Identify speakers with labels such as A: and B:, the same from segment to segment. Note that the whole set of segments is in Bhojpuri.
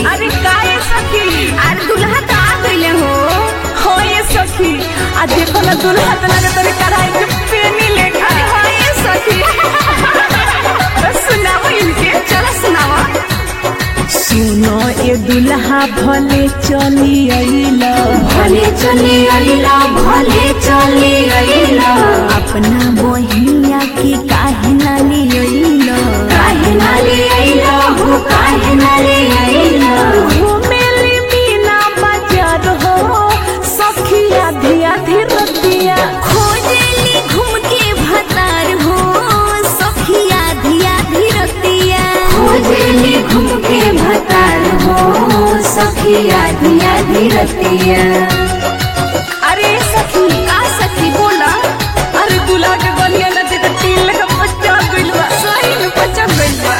A: अरे का ये सखी
B: अरे दुल्हा तो आ गइले हो
A: हो ये सखी आ देखो ना दुल्हा तो लगे तोरे कढ़ाई के पेनी लेखा
B: अरे हो ये सखी
A: बस सुनाओ इनके
B: चलो सुनावा
A: सुनो ए दुल्हा भले चली अइला
B: भले चले अइला भले चले अइला
A: अपना बहिनिया के काहे ना ले अइला
B: काहे ना ले अइला हो काहे ना ले अइला
A: घुमेली मीना बाजार हो सखिया धिया धीरतिया
B: खोजेली घूम के भतार हो सखिया धिया धीरतिया खोजेली घूम के भतार हो सखिया धिया धीरतिया
A: अरे सखी
B: का सखी बोला
A: अरे दूल्हा के बनिया न देख तीन लगा बच्चा गइल बा
B: सही में बचा गइल बा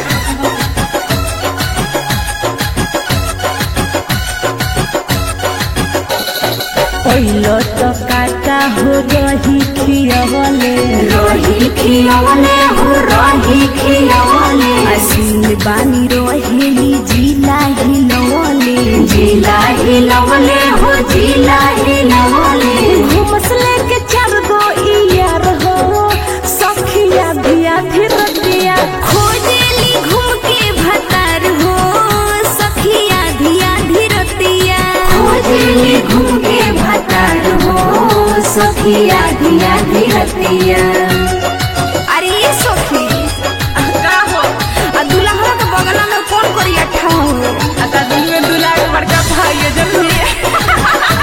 A: पहिलो तो काटा हो रही खियवले
B: रही खियवले हो रही खियवले
A: असील बानी रोहेली जिला हिलवले
B: जिला हिलवले हो जिला हिलवले
A: घुमसले के चार गो इयार हो सखिया धिया धीरतिया
B: खोजेली घूम के भतार हो सखिया धिया धीरतिया खोजेली घूम के भतार हो सखिया धिया धीरतिया अरे ये सखी
A: का हो
B: आ दुल्हा के बगल में कौन करिया ठाऊ
A: आता दिल में दूल्हा के बड़का भाई है जल्दी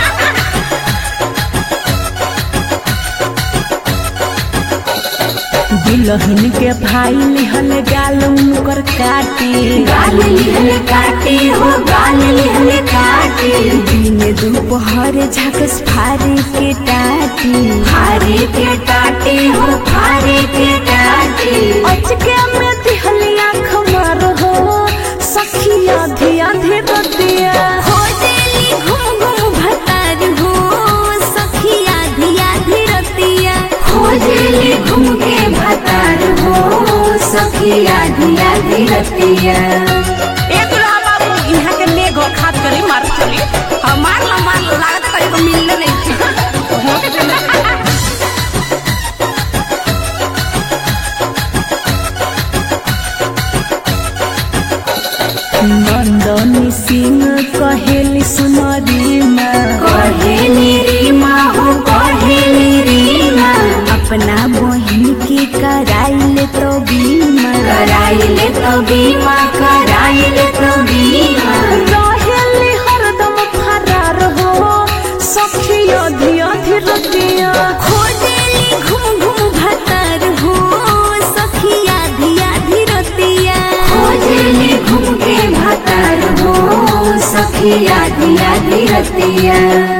A: दिलहन के भाई लिहल गाल उनकर काटी
B: गाल लिहल काटे हो गाल लिहल काटे
A: दिन दोपहर झकस फारे के टाटी
B: फारे के टाटे हो फारे के टाटे
A: अचके में दिहली आँख मार हो सखिया धिया धीरतिया
B: खोजेली घूम घूम भतार हो सखिया धिया धीरतिया खोजेली घूम के भतार हो सखिया धिया धीरतिया
A: ए दुल्हा बाबू यहाँ के नेगो खात करी मार चली
B: हमार ला मार ला, लागत कहीं को मिलने नहीं थी
A: हो के चले नंदनी सिंह कहेली सुनरी माँ
B: कहेली रीमा हो कहेली रीमा
A: अपना बहिन के कराइले तो बीमा
B: कराइले तो बीमा कराइले तो बीमा
A: रहेली हरदम फरार हो सखिया धिया धीरतिया
B: खोजेली घूम घूम भतार हो सखिया धिया धीरतिया खोजेली घूम के भतार हो सखिया धिया धीरतिया